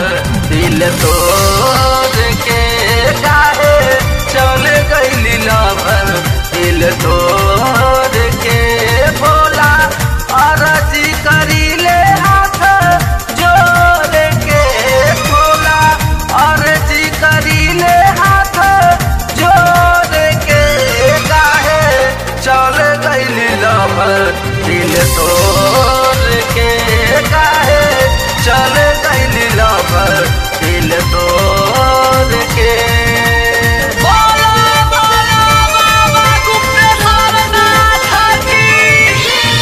दिल तोड़ के काहे चल गईली लवर दिल तोड़ के भोला अरजी करीले हाथ जोड़ के भोला अरजी करीले हाथ जोड़ के काहे चल गईली लवर दिल तोड़ के काहे चल गईली लवर दिल तोड़ के बोलो बोलो बाबा गुप्तेश्वर नाथ की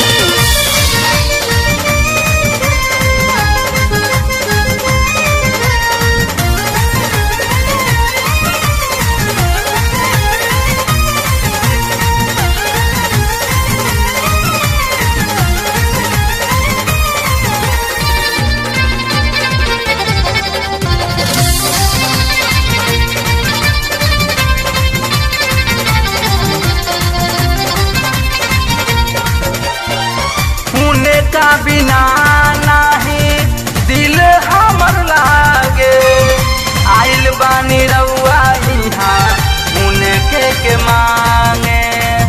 होने का बिना नाही दिल हमर लागे आइल बानी रउआ इहाँ उनके के मांगे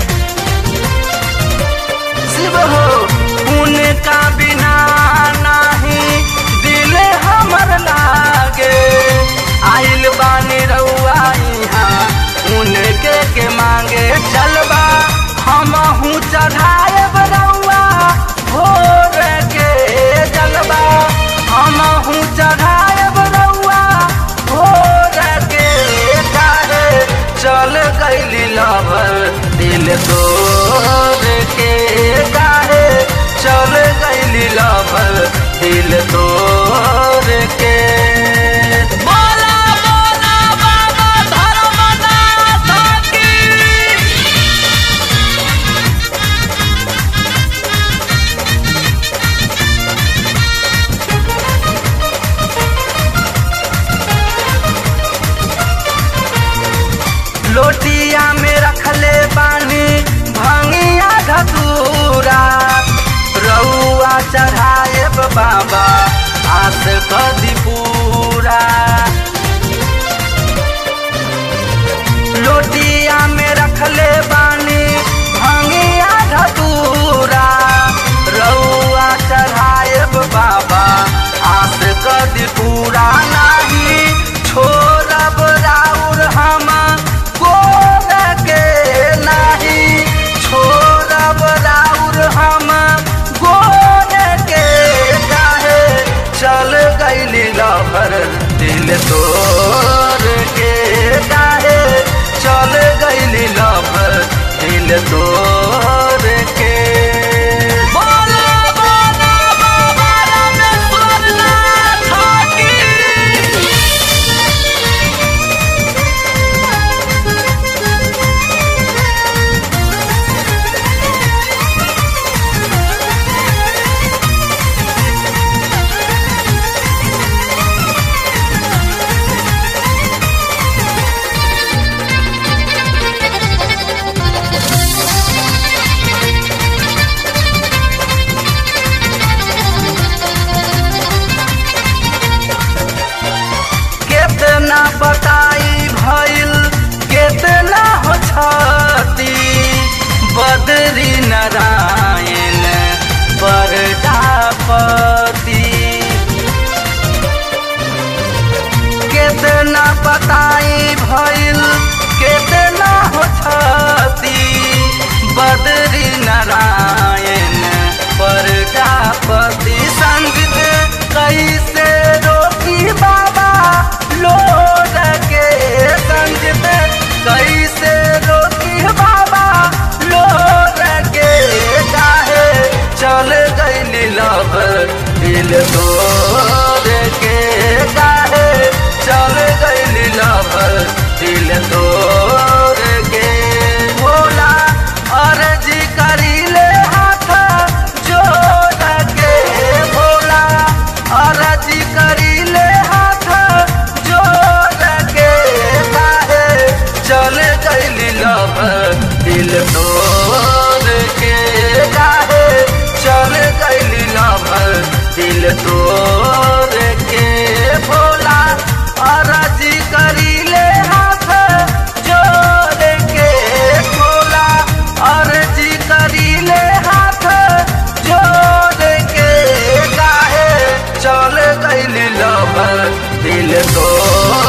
शिव हो उनका बिना नाही दिल हमर लागे आइल बानी रउआ इहाँ उनके के मांगे चलबा हमहू चढ़ाएब रउआ भोर के जलबा हमहू चढ़ाएब रउआ भोर के काहे चल गईली लवर दिल तोड़ के काहे चल गईली लवर दिल तोड़ के बोला बोला बाबा धर्मनाथ की लोटिया में रखले बानी भंगिया धतूरा रउआ चढ़ाए बाबा आस कदी पूरा लोटिया में रखले बानी भंगिया धतूरा रउआ चढ़ाए बाबा आस कदी पूरा नाही छोड़ब राउर हम गोर के नाही छोड़ब राउर हम गोर के काहे चल गईली लवर दिल तोड़ के काहे चल गईली लवर दिल तोड़ के बोला बोला बाबा रामेश्वर नाथ की केतना बताई भइल केतना हो छती बदरी नारायण प्रजापति केतना बताई भइल केतना हो छती बदरी नारायण प्रजापति संगीत कैसे रोकी बाबा लोड के संगीत कैसे रोकी बाबा लोड के काहे चल गईली लव दिल तोड़ के काहे चल गईली लव दिल तोड़ के भोला अर्जी करीले हाथ जोड़ के भोला अर्जी करीले हाथ जोड़ के काहे चल गईली लव दिल तोड़ के काहे चल गईली लव दिल तोड़ के भोला दिल तोड़